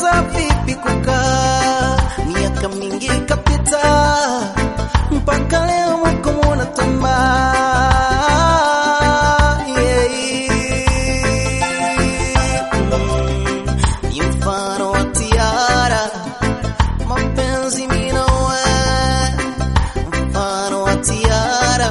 Nilijiuliza vipi kukaa, miaka mingi ikapita, mpaka leo mwako mwana tamaa yeah. Mm, ni mfano wa tiara, mapenzi mimi na wewe, mfano wa tiara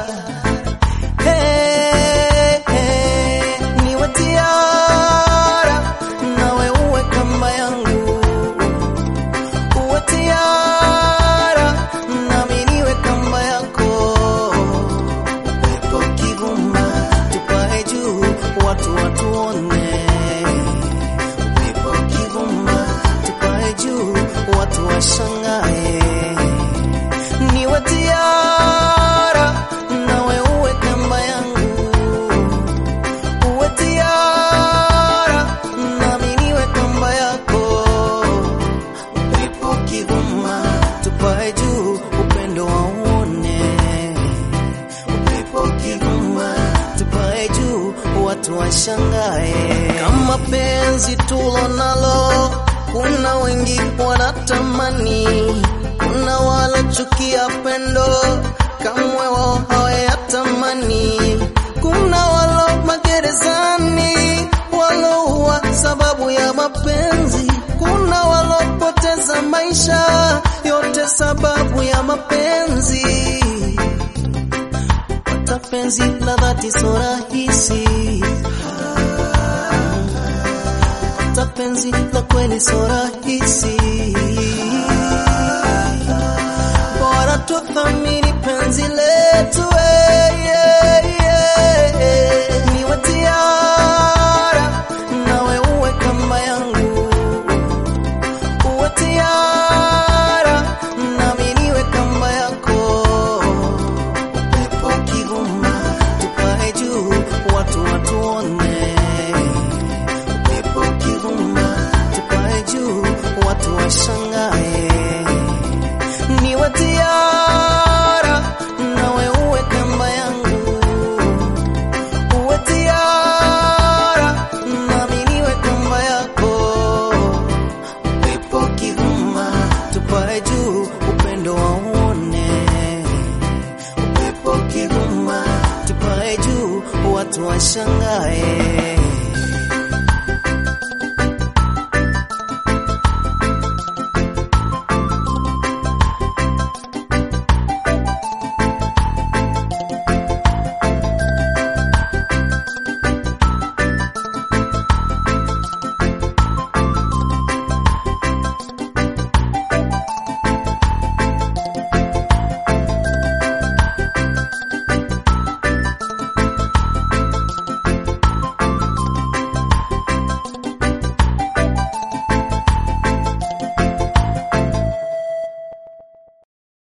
Hey, hey, niwe tiara, nawe uwe kamba yangu. Uwe tiara, nami niwe kamba yako. Upepo ukivuma, tupae juu, watu watuone. Upepo ukivuma, tupae juu, watu washangae. Niwe tiara, nawe uwe kamba yangu. Uwe tiara, nami niwe kamba yako. Upepo ukivuma, tupae juu, upendo wauone. Upepo ukivuma, tupae juu, watu washangae. Kama penzi tulo nalo, kuna wengi wanatamani, kuna walochukia pendo, kamwe wao hawayatamani. Kuna walo magerezani, walouwa sababu ya mapenzi. Kuna walopoteza maisha, yote sababu ya mapenzi. Pata penzi la dhati so rahisi, pata penzi la kweli so rahisi. Bora tuthamini penzi letu, eh, yeah, yeah. Niwe tiara, nawe uwe kamba yangu. Uwe tiara, nami niwe kamba yako. Upepo ukivuma, tupae juu, watu watuone. Upepo ukivuma, tupae juu, watu washangae.